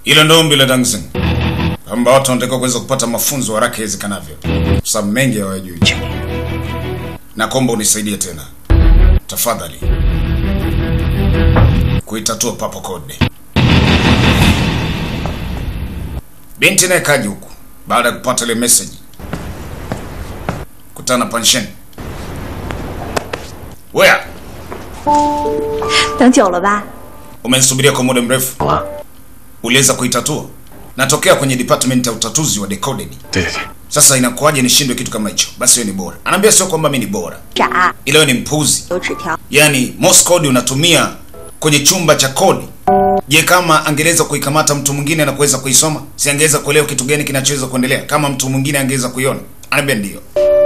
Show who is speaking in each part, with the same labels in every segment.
Speaker 1: Hilo ndio ombi la Dangzing, kwamba watu wanatakiwa kuweza kupata mafunzo haraka iwezekanavyo, kwa sababu mengi hawajui. Na komba unisaidie tena tafadhali kuitatua papo code. Binti naye kaji huku baada ya kupata ile message, kutana na Panshen. Wea,
Speaker 2: 等久了吧？
Speaker 1: umenisubiria kwa muda mrefu,
Speaker 3: 好啊，
Speaker 1: uliweza kuitatua? Natokea kwenye department ya utatuzi wa decoded.
Speaker 3: 对对对，
Speaker 1: Sasa inakuwaje nishindwe kitu kama hicho? Basi wewe ni bora. Anaambia sio kwamba mimi ni bora,
Speaker 2: 傻，
Speaker 1: ila wewe ni mpuzi.
Speaker 2: 有纸条，
Speaker 1: Yaani Morse code unatumia kwenye chumba cha kodi. Je, kama angeweza kuikamata mtu mwingine na kuweza kuisoma, si angeweza kuelewa kitu gani kinachoweza kuendelea? Kama mtu mwingine angeweza kuiona. Anaambia ndio.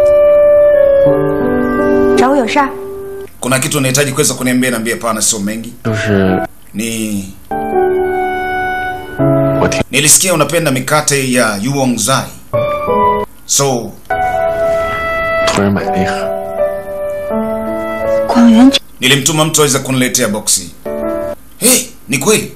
Speaker 2: 找我有事儿？
Speaker 1: Kuna kitu unahitaji kuweza kuniambia? Naambia pana, sio mengi.
Speaker 3: 就是
Speaker 1: Ni
Speaker 3: 我听
Speaker 1: nilisikia unapenda mikate ya Yuong Zai. So,
Speaker 3: 突然买了一盒，
Speaker 2: 广元，
Speaker 1: nilimtuma mtu aweze kuniletea boksi. Hey, ni kweli?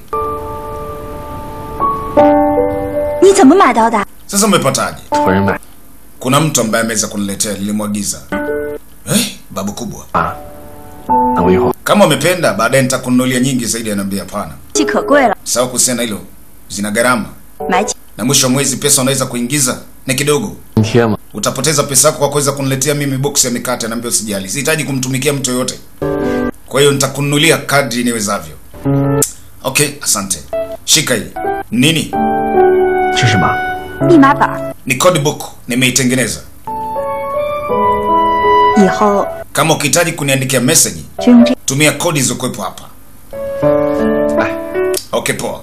Speaker 2: 你怎么买到的？
Speaker 1: Sasa umepataje?
Speaker 3: 突然买
Speaker 1: Kuna mtu ambaye ameweza kuniletea, nilimwagiza. Eh, babu kubwa.
Speaker 3: 啊，那我一会儿
Speaker 1: Kama umependa baadaye nitakununulia nyingi zaidi. Anaambia hapana,
Speaker 2: 气可贵了，
Speaker 1: sawa. Kuhusiana na hilo, zina gharama
Speaker 2: 买起
Speaker 1: na mwisho wa mwezi pesa unaweza kuingiza ni kidogo.
Speaker 3: 津贴嘛，
Speaker 1: Utapoteza pesa yako kwa kuweza kuniletea mimi box ya mikate. Anaambia usijali, sihitaji kumtumikia mtu yoyote, kwa hiyo nitakununulia kadri niwezavyo. Okay, asante. Shika hii. Nini?
Speaker 3: 这是什么？
Speaker 2: 密码本，
Speaker 1: Ni code book, nimeitengeneza.
Speaker 2: 以后
Speaker 1: Kama ukihitaji kuniandikia message,
Speaker 2: 就用这。
Speaker 1: tumia kodi zilizokuwepo hapa.
Speaker 3: 来，
Speaker 1: Okay, poa.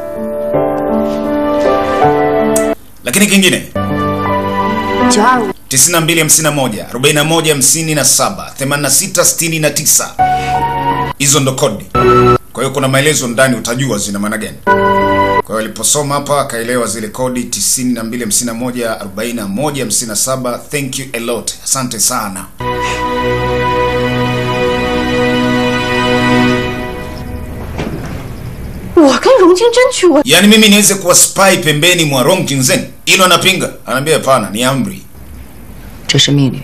Speaker 1: Lakini kingine
Speaker 2: 九二五
Speaker 1: 9251 4157 8669 hizo ndo kodi. Kwa hiyo kuna maelezo ndani, utajua zina maana gani. Kwa hiyo aliposoma hapa akaelewa zile kodi 9251 4157. Thank you a lot, asante sana.
Speaker 4: 我跟荣金争取我
Speaker 1: Yaani mimi niweze kuwa spy pembeni mwa Rong Jingzen? Hilo anapinga, anaambia hapana, ni amri.
Speaker 5: 这是命令。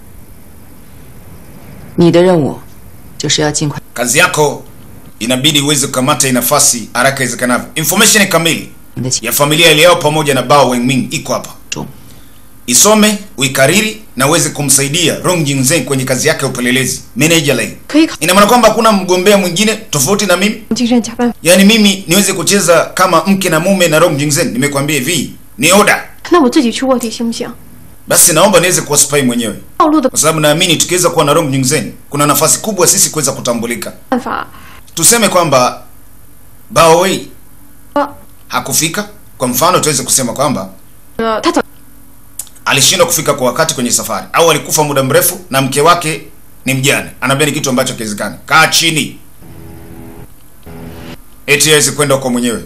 Speaker 5: 你的任务就是要尽快
Speaker 1: Kazi yako inabidi uweze kukamata hii nafasi haraka iwezekanavyo. Information kamili
Speaker 5: 你的情
Speaker 1: ya familia iliyao pamoja na Bao Wengming iko hapa.
Speaker 5: 中。
Speaker 1: Isome, uikariri na uweze kumsaidia Rong Jingzen kwenye kazi yake ya upelelezi. Manager Lei.
Speaker 4: 可以考
Speaker 1: Ina maana kwamba hakuna mgombea mwingine tofauti na mimi?
Speaker 4: 精神加班，
Speaker 1: Yaani mimi niweze kucheza kama mke na mume na Rong Jingzen? Nimekwambia hivi, ni oda.
Speaker 4: 那我自己去卧底行不行？
Speaker 1: Basi naomba niweze kuwa spy mwenyewe.
Speaker 4: 暴露的
Speaker 1: Kwa sababu naamini tukiweza kuwa na Rong Jingzen, kuna nafasi kubwa sisi kuweza kutambulika.
Speaker 4: 办法，
Speaker 1: Tuseme kwamba Bao Wei
Speaker 4: 呃
Speaker 1: hakufika. Kwa mfano tuweze kusema kwamba
Speaker 4: 呃，他早
Speaker 1: alishindwa kufika kwa wakati kwenye safari au alikufa muda mrefu na mke wake ni mjane. Anaambia ni kitu ambacho kiwezekani. Kaa chini, eti aweze kwenda huko mwenyewe.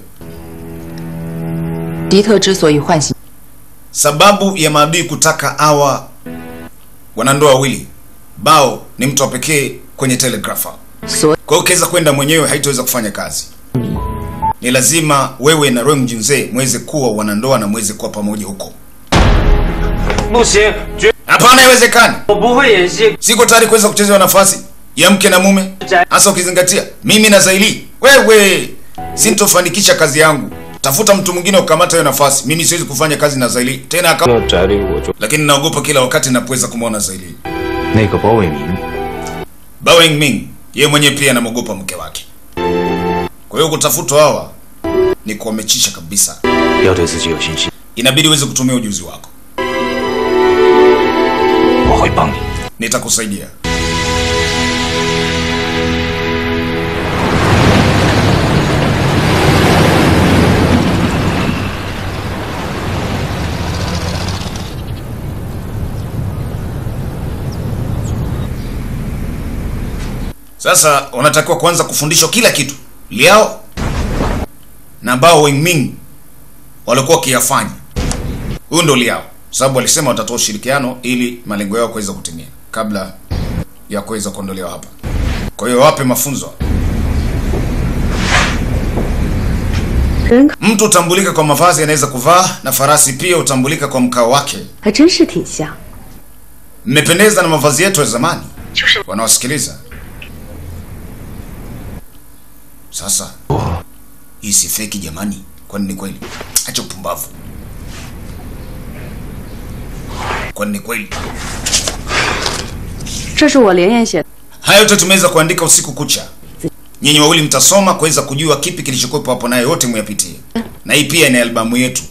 Speaker 5: 迪特之所以唤醒
Speaker 1: Sababu ya maadui kutaka awa wanandoa wawili, Bao ni mtu wa pekee kwenye telegrafa.
Speaker 5: 所
Speaker 1: Kwa hiyo ukiweza kwenda mwenyewe haitaweza kufanya kazi. Ni lazima wewe na Rong Junze mweze kuwa wanandoa na mweze kuwa pamoja huko.
Speaker 6: 不行，绝
Speaker 1: Hapana, haiwezekani.
Speaker 6: 我不会演戏。
Speaker 1: Siko tayari kuweza kuchezewa nafasi ya mke na mume, hasa ukizingatia mimi na Zaili. Wewe sintofanikisha kazi yangu. Tafuta mtu mwingine ukamata hiyo nafasi. Mimi siwezi kufanya kazi na Zaili tena aka...
Speaker 6: 到宅里我就
Speaker 1: lakini naogopa kila wakati napoweza kumwona Zaili.
Speaker 3: 那个包伟民，
Speaker 1: Bao Ming yeye mwenyewe pia anamwogopa mke wake. Kwa hiyo kutafutwa hawa ni kuwamechisha kabisa.
Speaker 3: 要对自己有信心，
Speaker 1: Inabidi uweze kutumia ujuzi wako.
Speaker 3: 我会帮你。
Speaker 1: Nitakusaidia. Sasa unatakiwa kuanza kufundishwa kila kitu. Liao na Bao Wengming walikuwa wakiyafanya. Huyu ndo Liao, sababu walisema watatoa ushirikiano ili malengo yao kuweza kutimia kabla ya kuweza kuondolewa hapa. Kwa hiyo wape mafunzo.
Speaker 7: 人可
Speaker 1: Mtu hutambulika kwa mavazi anaweza kuvaa, na farasi pia hutambulika kwa mkao wake.
Speaker 7: 还真是挺像。
Speaker 1: Mmependeza na mavazi yetu ya zamani. Wanawasikiliza sasa. Hii si feki jamani, kwani ni kweli? Acha upumbavu, kwani ni kweli?
Speaker 7: 这是我连夜写的，
Speaker 1: Haya yote tumeweza kuandika usiku kucha. Nyinyi wawili mtasoma kuweza kujua kipi kilichokuwepo hapo, nayo yote muyapitie, na hii pia ni albamu yetu.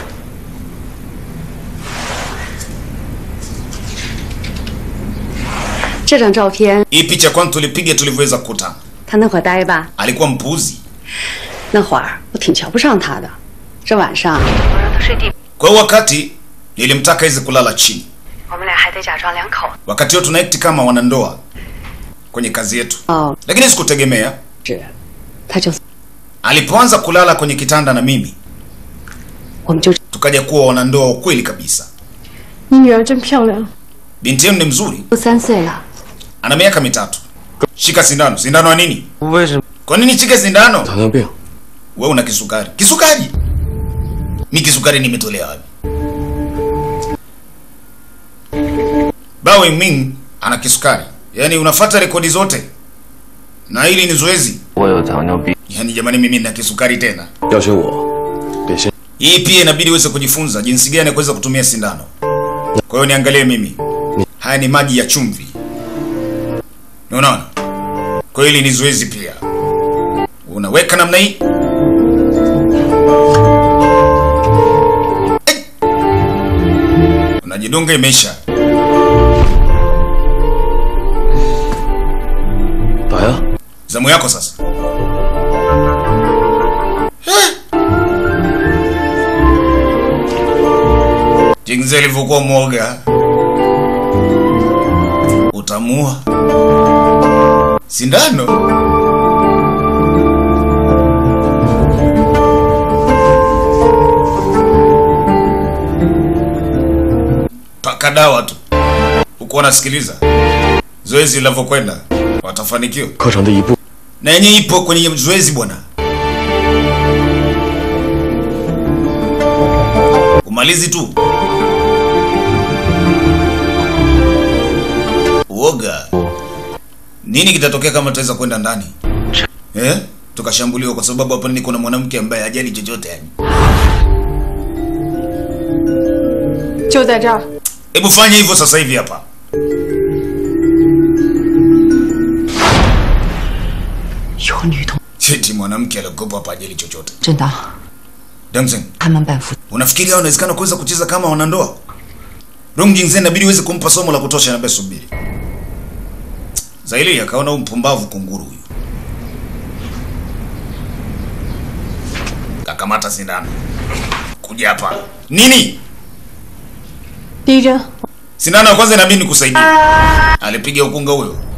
Speaker 7: 这张照片
Speaker 1: Hii picha kwani tulipiga tulivyoweza kukutana.
Speaker 7: 他那会儿呆吧？
Speaker 1: Alikuwa mpuuzi,
Speaker 7: 那会儿我挺瞧不上他的。这晚上
Speaker 1: kwa hiyo wakati nilimtaka iweze kulala chini.
Speaker 7: 我们俩还得假装两口
Speaker 1: Wakati huo tunaekti kama wanandoa kwenye kazi yetu,
Speaker 7: 哦，
Speaker 1: lakini sikutegemea
Speaker 7: 是，他就
Speaker 1: alipoanza kulala kwenye kitanda na mimi
Speaker 7: 我们就
Speaker 1: tukaja kuwa wanandoa wa kweli kabisa.
Speaker 4: 你女儿真漂亮。
Speaker 1: Binti yenu ni mzuri,
Speaker 2: 都三岁了，
Speaker 1: ana miaka mitatu. Shika sindano. Sindano ya nini?
Speaker 6: 为什么？
Speaker 1: Kwa nini shike sindano?
Speaker 3: 糖尿病，
Speaker 1: Wewe una kisukari. Kisukari? Mi kisukari nimetolea wapi? Bao Ming ana kisukari, yaani unafata rekodi zote, na hili ni zoezi.
Speaker 3: 我有糖尿病，
Speaker 1: Yaani jamani, mimi na kisukari tena.
Speaker 3: 要学我给先
Speaker 1: Hii pia inabidi uweze kujifunza jinsi gani ya kuweza kutumia sindano. Kwa hiyo niangalie mimi, haya ni maji ya chumvi, unaona? Kwa hiyo hili ni zoezi pia, unaweka namna hii Ai! unajidunga, imeisha.
Speaker 3: 打呀，
Speaker 1: Zamu yako sasa. Jinsi alivyokuwa mwoga, utamua sindano. Paka dawa tu, huku wanasikiliza zoezi linavyokwenda, watafanikiwa
Speaker 3: 课程的一部
Speaker 1: na yenye ipo kwenye zoezi bwana. Umalizi tu uoga. Nini kitatokea kama tutaweza kwenda ndani eh? Tukashambuliwa kwa sababu hapa niko na mwanamke ambaye hajali chochote yani.
Speaker 4: 就在这儿，
Speaker 1: Hebu fanya hivyo sasa hivi hapa.
Speaker 5: 有女同
Speaker 1: Cheti mwanamke aliokopa hapa hajali chochote.
Speaker 5: 真的，
Speaker 1: Damson,
Speaker 5: 他们半夫
Speaker 1: unafikiri hao inawezekana kuweza kucheza kama wanandoa? Rong Jingzen inabidi uweze kumpa somo la kutosha na basi subiri. Zaili akaona huyu mpumbavu kunguru huyu. Kakamata sindano. Kuja hapa. Nini?
Speaker 4: 第一针，
Speaker 1: Sindano ya kwanza inabidi nikusaidia. Alipiga ukunga huyo.